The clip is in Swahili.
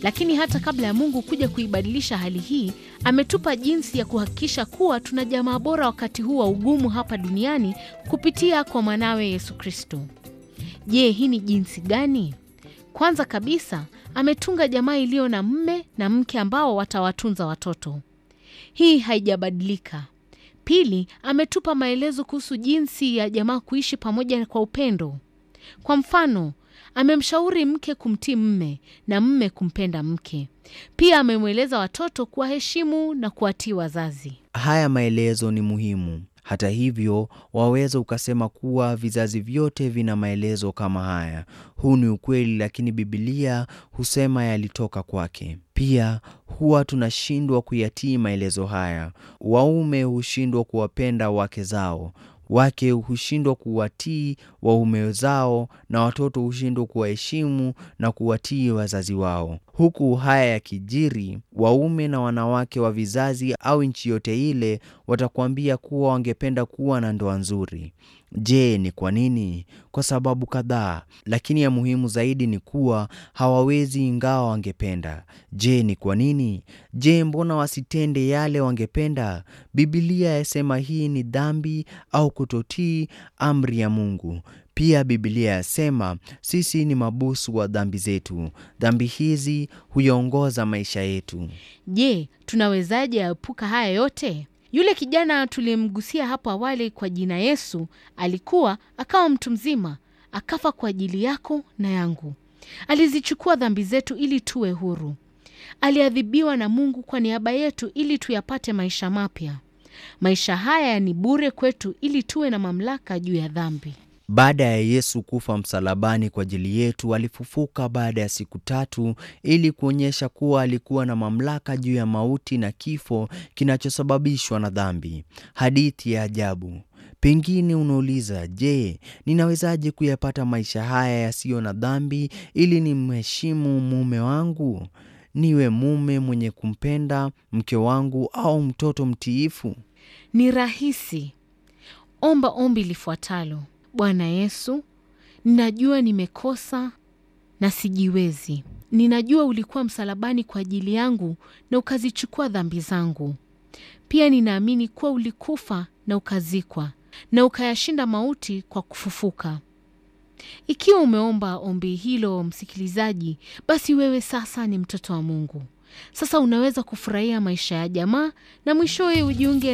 Lakini hata kabla ya Mungu kuja kuibadilisha hali hii, ametupa jinsi ya kuhakikisha kuwa tuna jamaa bora wakati huu wa ugumu hapa duniani kupitia kwa mwanawe Yesu Kristo. Je, hii ni jinsi gani? Kwanza kabisa, ametunga jamaa iliyo na mme na mke ambao watawatunza watoto. Hii haijabadilika. Pili, ametupa maelezo kuhusu jinsi ya jamaa kuishi pamoja kwa upendo. Kwa mfano, amemshauri mke kumtii mme na mme kumpenda mke. Pia amemweleza watoto kuwaheshimu na kuwatii wazazi. Haya maelezo ni muhimu. Hata hivyo, waweza ukasema kuwa vizazi vyote vina maelezo kama haya. Huu ni ukweli, lakini Biblia husema yalitoka kwake. Pia huwa tunashindwa kuyatii maelezo haya. Waume hushindwa kuwapenda wake zao, wake hushindwa kuwatii waume zao, na watoto hushindwa kuwaheshimu na kuwatii wazazi wao. Huku haya yakijiri, waume na wanawake wa vizazi au nchi yote ile watakuambia kuwa wangependa kuwa na ndoa nzuri. Je, ni kwa nini? Kwa sababu kadhaa, lakini ya muhimu zaidi ni kuwa hawawezi ingawa wangependa. Je, ni kwa nini? Je, mbona wasitende yale wangependa? Biblia yasema hii ni dhambi au kutotii amri ya Mungu. Pia Biblia yasema sisi ni mabusu wa dhambi zetu. Dhambi hizi huyaongoza maisha yetu. Je, tunawezaje epuka haya yote? Yule kijana tuliyemgusia hapo awali kwa jina Yesu alikuwa akawa mtu mzima, akafa kwa ajili yako na yangu. Alizichukua dhambi zetu ili tuwe huru. Aliadhibiwa na Mungu kwa niaba yetu ili tuyapate maisha mapya. Maisha haya ni bure kwetu ili tuwe na mamlaka juu ya dhambi. Baada ya Yesu kufa msalabani kwa ajili yetu, alifufuka baada ya siku tatu ili kuonyesha kuwa alikuwa na mamlaka juu ya mauti na kifo kinachosababishwa na dhambi. Hadithi ya ajabu. Pengine unauliza, je, ninawezaje kuyapata maisha haya yasiyo na dhambi ili nimheshimu mume wangu, niwe mume mwenye kumpenda mke wangu au mtoto mtiifu? Ni rahisi. Omba ombi lifuatalo: Bwana Yesu, ninajua nimekosa na sijiwezi. Ninajua ulikuwa msalabani kwa ajili yangu na ukazichukua dhambi zangu. Pia ninaamini kuwa ulikufa na ukazikwa na ukayashinda mauti kwa kufufuka. Ikiwa umeomba ombi hilo, msikilizaji, basi wewe sasa ni mtoto wa Mungu. Sasa unaweza kufurahia maisha ya jamaa na mwishowe ujiunge